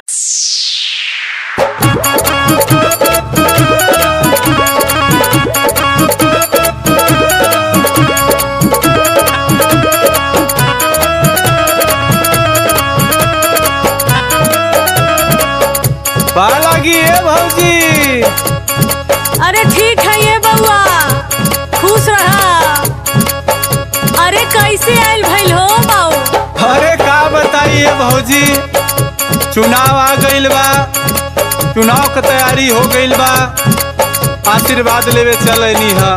बा लागी ए भौजी अरे ठीक है ये बउआ खुश रहा अरे कैसे आयल भइल हो बाऊ अरे का बताइए भौजी चुनाव आ गइल बा चुनाव के तैयारी हो गइल बा आशीर्वाद लेवे चलनी है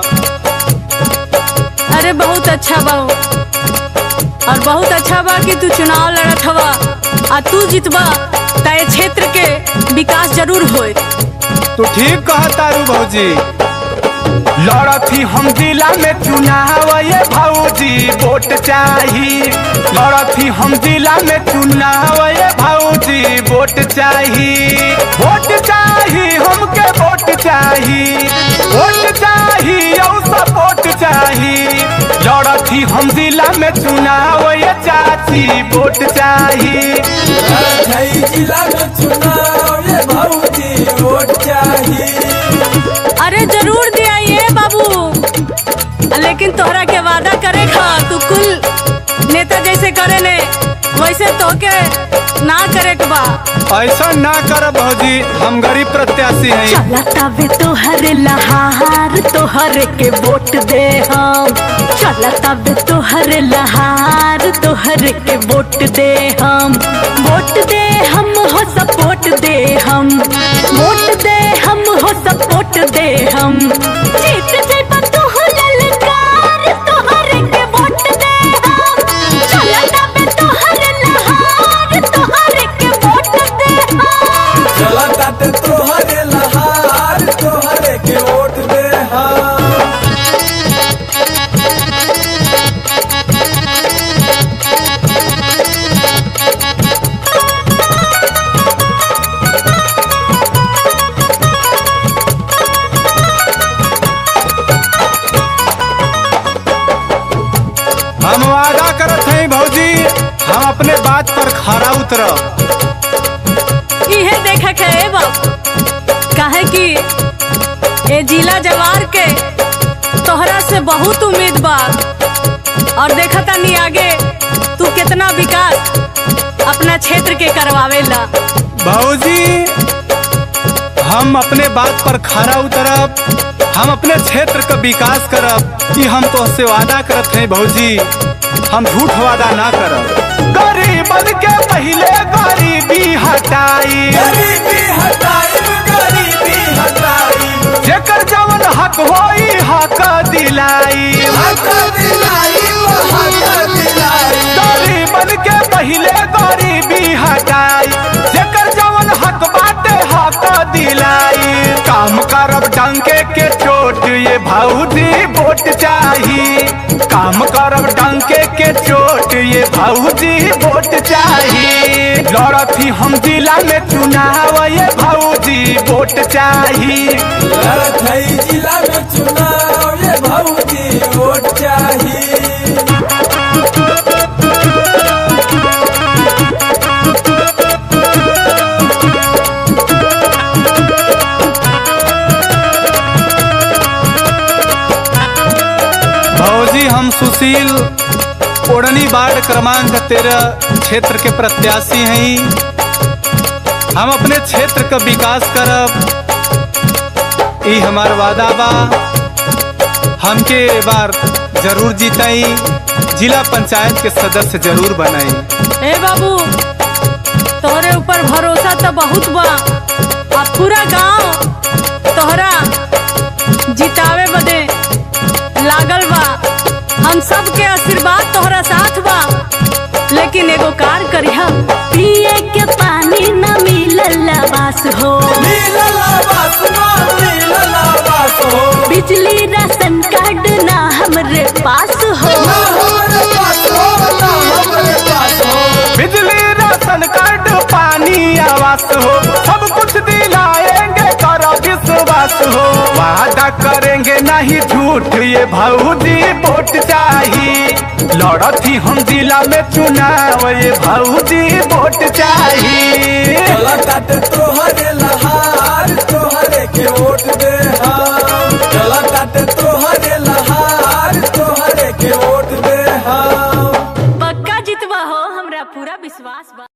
अरे बहुत अच्छा बाऊ और बहुत अच्छा बा कि तू चुनाव लड़त हवा आ तू जीतबा तय क्षेत्र के विकास जरूर होए तू ठीक कहा तारू भौजी लड़थी हम जिला में चुनाव ये भौजी वोट चाही लड़थी हम जिला में चुनाव ये भौजी वोट चाही वोट चाही हमके वोट चाही वोट चाही और सपोर्ट चाही लड़थी हम जिला में चुनाव ये चाची वोट चाही नई जिला में चुनाव ये भौजी वोट चाहिए अरे जरूर दिया ये बाबू लेकिन तोहरा के वादा करे खा तू कुल नेता जैसे करे ने वैसे तो के ना करे के बा ऐसा ना कर भौजी हम गरीब प्रत्याशी हैं चलता वे तोहर लहार तोहर के वोट दे हम चलता वे तोहर लहार तोहर के वोट दे हम वोट दे हम हो सपोर्ट दे हम वोट दे हम हो सपोर्ट दे हम जीत जेबा तू हो ललकार तोहर के वोट दे हम चलता वे तोहर लहार तोहर के वोट दे हम चला ताते तोहरे लहार तोहरे के वोट दे हम हम वादा करत हैं भौजी हम अपने बात पर खरा उतरब इहे देखे के ए बाप काहे कि ए जिला जवार के तोहरा से बहुत उम्मीद बा और देखा तानी आगे तू कितना विकास अपना क्षेत्र के करवावेला भौजी हम अपने बात पर खरा उतरब हम अपने क्षेत्र का विकास करब कि हम तो से वादा करत हैं भौजी हम झूठ वादा ना करब गरीबन के पहले गरीबी हटाई गरीबी हटाई गरीबी हटाई जेकर जवन हक होई हक दिलाई हक दिलाई हक दिलाई गरीबन के पहले गरीबी हटाई जेकर जवन हक बाटे हक दिलाई काम करब डंके के चोट ये भौजी वोट चाही काम करब डंके के चोट ये भौजी वोट चाही लड़थी हम जिला में चुनाव ये भौजी वोट चाही नई जिला में चुनाव ये भौजी वोट चाहिए भौजी हम सुशील ओढ़नी वार्ड क्रमांक तेरह क्षेत्र के प्रत्याशी हैं हम अपने क्षेत्र का विकास करब ई हमार वादा बा हमके ए बार जरूर जीताई जिला पंचायत के सदस्य जरूर बनाई ए बाबू तोहरे ऊपर भरोसा तो बहुत बा आ पूरा गांव तोहरा जितावे बदे लागल बा हम सब के आशीर्वाद तोहरा साथ बा लेकिन एगो कार करिहा पिए के पानी न मिलल बास हो नीला बास नीला बास हो बिजली राशन कार्ड ना हमरे पास हो ना हमारे पास हो ना हमारे पास हो बिजली राशन कार्ड पानी आवास हो सब कुछ दिलाएंगे करो विश्वास हो वादा करेंगे नहीं झूठ ये भौजी वोट चाहिए लड़थी हम जिला में चुनाव ये भौजी वोट चाहिए चला के वोट दे हम चला ताटे तोहरे लहार तोहरे के वोट दे हम पक्का जितवा हो हमरा पूरा विश्वास बा